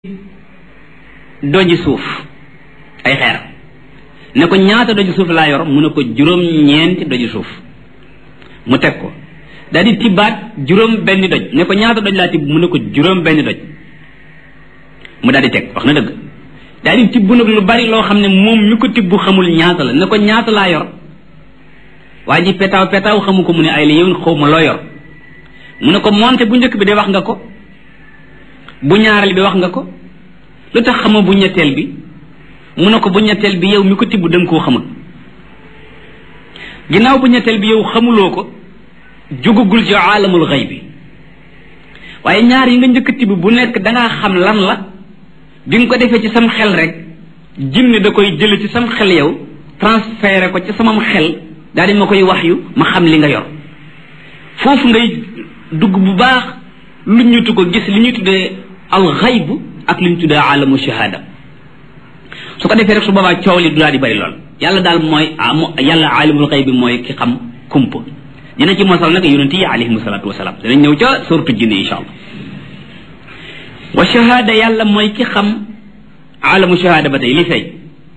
doji suuf ay xeer ne ko ñaata doji suuf laa yor mu ne ko juróom ñeenti doji suuf mu teg ko daal di tibbaat juróom benn doj ne ko ñaata doj laa tibb mu ne ko juróom benn doj mu daal di teg wax na dëgg daal di tibb nag lu bari loo xam ne moom mi ko tibb xamul ñaata la ne ko ñaata laa yor waa ji petaaw petaaw xamu ko mu ne ay la yow xaw ma loo yor mu ne ko monte bu njëkk bi de wax nga ko bu ñaareel bi wax nga ko lu tax xama bu ñetteel bi mu ne ko bu ñetteel bi yow mi ko tibb danga koo xamul ginnaaw bu ñetteel bi yow xamuloo ko jugugul ci aalamul xëy bi waaye ñaar yi nga njëkk tibb bu nekk dangaa xam lan la bi nga ko defee ci sam xel rek jinne da koy jële ci sam xel yow transféré ko ci samam xel daal di ma koy wax yu ma xam li nga yor foofu ngay dugg bu baax lu ñu ko gis li ñuy tuddee al xayb ak li ñu tuddee alamu shahada su ko defee rek su boobaa coow li du daal di bari lool yàlla daal mooy yàlla alimul xayb bi mooy ki xam kumpa dina ci mosal nag yonent yi alayhim salaatu wasalaam dinañ ñëw ca sortu jinne insha allah wa shahada yàlla mooy ki xam alamu shahada ba tey li fay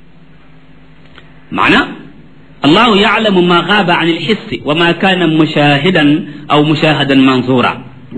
maana allahu yaalamu ma gaaba an alxissi wa ma kaana mushahidan aw mushahadan manzura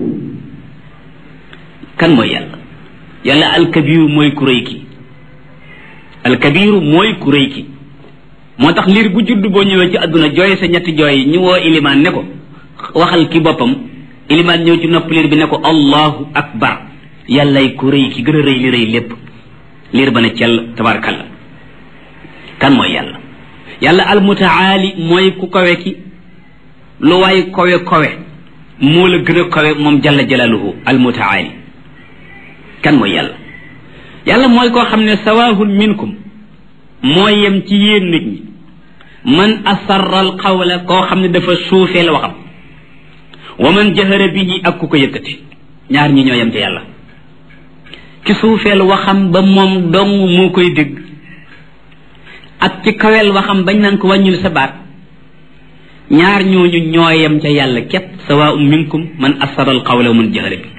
kan mooy yàlla yàlla alkabiru mooy ku rëy ki alkabiru mooy ku rëy ki moo tax liir bu judd boo ñëwee ci àdduna jooy sa ñetti jooy ñu woo ilimaan ne ko waxal ki boppam ilimaan ñëw ci nopp liir bi ne ko allahu akbar yàllay ku rëy ki gën a rëy li rëy lépp liir ba ne cell tabarakallah kan mooy yàlla yàlla almutaali mooy ku kawe ki lu waay kawe kawe moo la gën a kawe moom jalla jalaaluhu almutaali kan mooy yàlla yàlla mooy koo xam ne sawaahun minkum moo yem ci yéen nit ñi man asarra al qawla koo xam ne dafa suufeel waxam wa man jahara bihi ak ku ko yëkkati ñaar ñi ñoo yem ci yàlla ki suufeel waxam ba moom dong moo koy dégg ak ci kaweel waxam bañ naan ko wàññil sa baat ñaar ñooñu ñoo yem ca yàlla képp sawaa'un minkum man asarra al qawla wa man jahara bi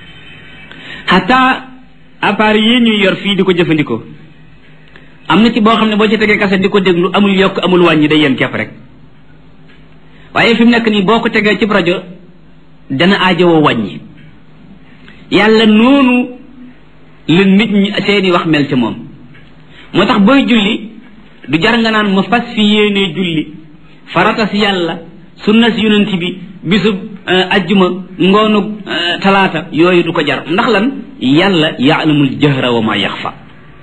xataa appareil yi ñuy yor fii di ko jëfandikoo am na ci boo xam ne boo ci tegee kase di ko déglu amul yokk amul wàññi day yem képp rek waaye fi mu nekk nii boo ko tegee ci rajo dana aajowoo wàññi yàlla noonu la nit ñi seeni wax mel ci moom moo tax booy julli du jar nga naan ma fas fi yéenee julli farata si yàlla sunna si yonent bi bisub ajjuma ngoonu talaata yooyu du ko jar ndax lan yàlla yaalamul jahra wa ma yaxfa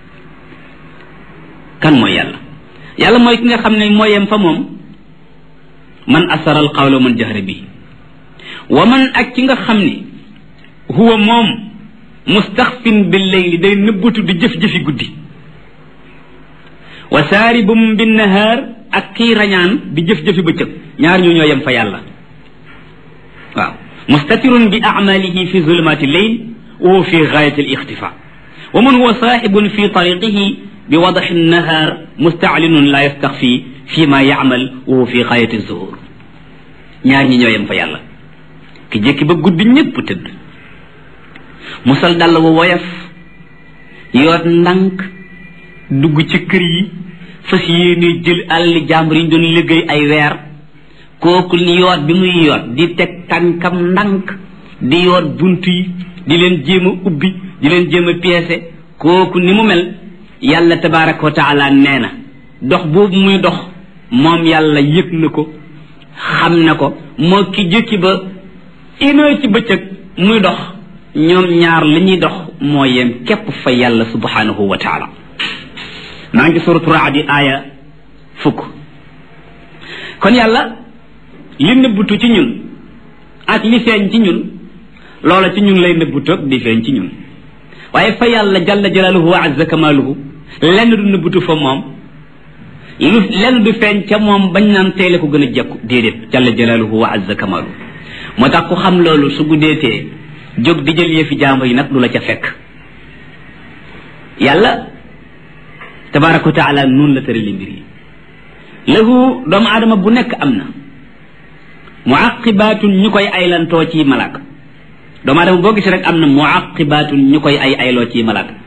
kan mooy yàlla yàlla mooy ki nga xam ne mooy yem fa moom man asara al qawla man jahra bi wa man ak ki nga xam ne huwa moom mustaxfin bil layli day nëbbatu di jëf-jëfi guddi wa saaribum bin nahaar ak kii rañaan di jëf-jëfi bëccëg ñaar ñu ñoo yem fa yàlla waaw mustatirun bi amalihi fi zulumati lleyl wa huwa fi gaayati al ixtifa wa man huwa saaxibun fi tariqihi bi wadaxi nahaar mustaalinun la yastaxfi fi ma yaamal wa huwa fi gaayati zuhur ñaar ñi ñoo yem fa yàlla ki jékki ba guddi ñépp tëdd musal dàll wa woyof yoot ndànk dugg ci kër yi fas yéene jël àlli jàmbur yi ñu doon liggéey ay weer kooku ni yoot bi muy yoot di teg tànkam ndànk di yoot bunt yi di leen jéem a ubbi di leen jéem a piécé kooku ni mu mel yàlla tabaraka wa taala nee na dox boobu muy dox moom yàlla yëg na ko xam na ko moo ki jëkki ba une heure ci bëccëg muy dox ñoom ñaar li ñuy dox moo yem képp fa yàlla subhanahu wa taala maa ngi suratu raadi aaya fukk kon yàlla li nëbbutu ci ñun ak li feeñ ci ñun loola ci ñun lay nëbbutu ak di feeñ ci ñun waaye fa yàlla jalla jalaaluhu wa azza kamaaluhu lenn du nëbbutu fa moom lu lenn du feeñ ca moom bañ naan teele ko gën a jekku déedéet jalla jalaaluhu wa azza kamaaluhu moo tax ku xam loolu su guddeetee jóg di jël yëfi jàmbur yi nag du la ca fekk yàlla tabaraka wa taala noonu la tërali mbir yi lahu doomu aadama bu nekk am na muaqibaatun ñu koy aylantoo ci malaaka doomu aadama boo gis rek am na muaqibaatun ñu koy ay ayloo ci malaaka